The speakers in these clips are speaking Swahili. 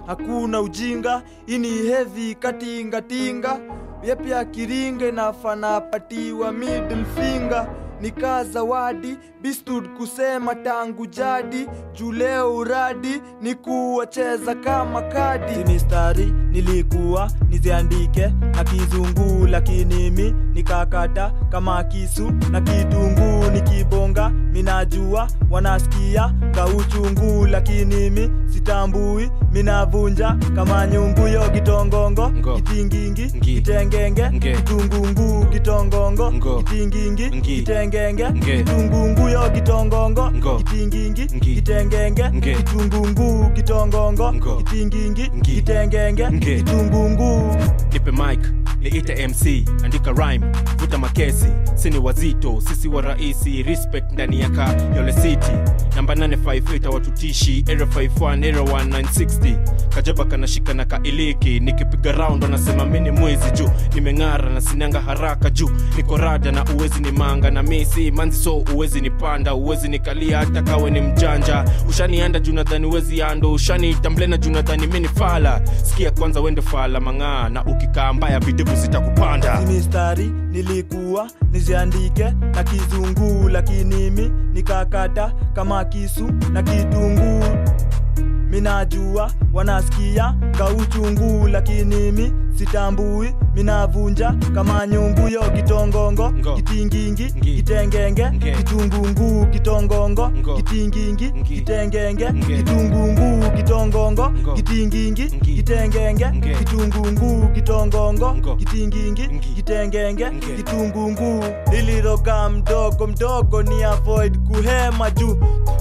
hakuna ujinga ini hevi katingatinga vyepya kiringe nafana patiwa middle finger nikaa zawadi bistud kusema tangu jadi juu leo uradi ni kuwacheza kama kadi mistari nilikuwa niziandike na kizungu lakini mi nikakata kama kisu na kitunguu nikibonga minajua wanasikia nga uchungu lakini mi sitambui minavunja kama nyungu yo kitongongo Ngo. kitingingi Ngi. kitengenge Nge. kitungungu kitongongo Ngo. kitingingi Ngi. kitengenge Nge. kitungungu yo kitongongo Ngo. kitingingi Ngi. kitengenge Nge. kitungungu kitongongo Ngo. kitingingi Ngi. kitengenge Nge. kitungungu nipe mic niite mc andika rhyme vuta makesi sini wazito sisi wa raisi respect ndani ya ka yole city namba 858 watutishi era 51 era 1960 kajaba kanashika na kailiki nikipiga round wanasema mini mwizi juu nimeng'ara na sinanga haraka juu niko rada na uwezi ni manga na misi manzi so uwezi ni panda uwezi nikalia hata kawe ni mjanja ushanianda juu nadhani uwezi ando ushanitamblena juu nadhani mini fala sikia kwanza wende fala mang'aa na ukikaa mbaya videvu zitakupanda mistari nilikuwa niziandike na kizungu lakini mi nikakata kama kisu na kitunguu minajua wanasikia nga uchungu lakini mi sitambui minavunja kama nyungu yo kitongongo Ngo. kitingingi Ngi. kitengenge Nge. kitungungu kitongongo Ngo. kitingingi Ngi. kitengenge Nge. kitungungu kitongongo Ngo. kitingingi Ngi. kitengenge Nge. kitungungu kitongongo Ngo. kitingingi Ngi. kitengenge Nge. kitungungu niliroga mdogo mdogo ni avoid kuhema juu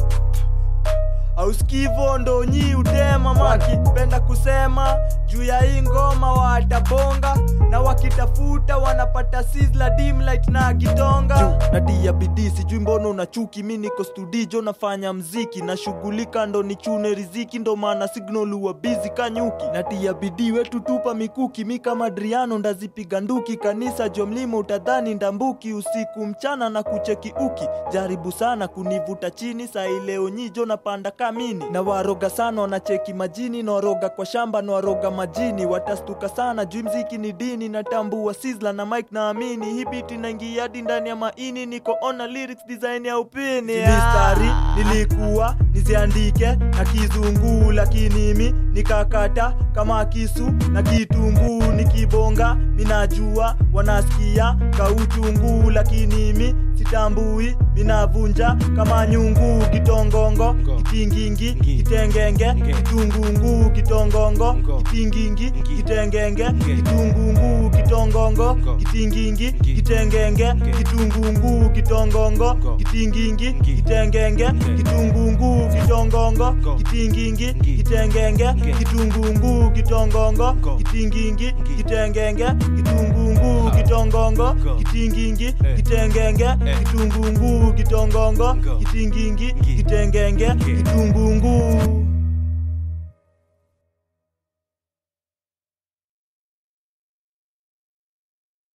auskivo ndo nyi utema wakipenda kusema juu ya hii ngoma watabonga na wakitafuta wanapata sizzla dimlight na kitonga natia bidii sijui mbona una chuki mi niko studijo nafanya mziki nashughulika ndo nichune riziki ndo maana signal huwa bizi kanyuki natia bidii wetu tupa mikuki mi kama driano ndazipiga nduki kanisa jo mlima utadhani ndambuki usiku mchana na kucheki uki jaribu sana kunivuta chini saa ileo nyijo napanda kamini na waroga sana wanacheki majini na waroga kwa shamba na waroga majini watastuka sana juu mziki ni dini natambua sizla na mike naamini hii biti naingia hadi ndani ya maini niko ona lyrics design ya upini mistari nilikuwa niziandike na kizungu lakini mi nikakata kama kisu na kitunguu nikibonga minajua wanasikia kauchungu lakini mi sitambui minavunja kama nyungu kitongongo Ngo. kitingingi Ngi. kitengenge Nge. kitungungu kitongongo Ngo. kitingingi Ngi. kitengenge Nge. kitungungu kitongongo Ngo. kitingingi Ngi. kitengenge Nge. kitungungu kitongongo Ngo. kitingingi Ngi. kitengenge Nge. kitungungu kitongongo Ngo. kitingingi Ngi. kitengenge Nge. kitungungu kitongongo Ngo. kitingingi Ngi. kitengenge kitungungu Ha. kitongongo Ngo. kitingingi Eh. kitengenge Eh. kitungungu kitongongo Ngo. kitingingi Ngi. kitengenge Ngi. kitungungu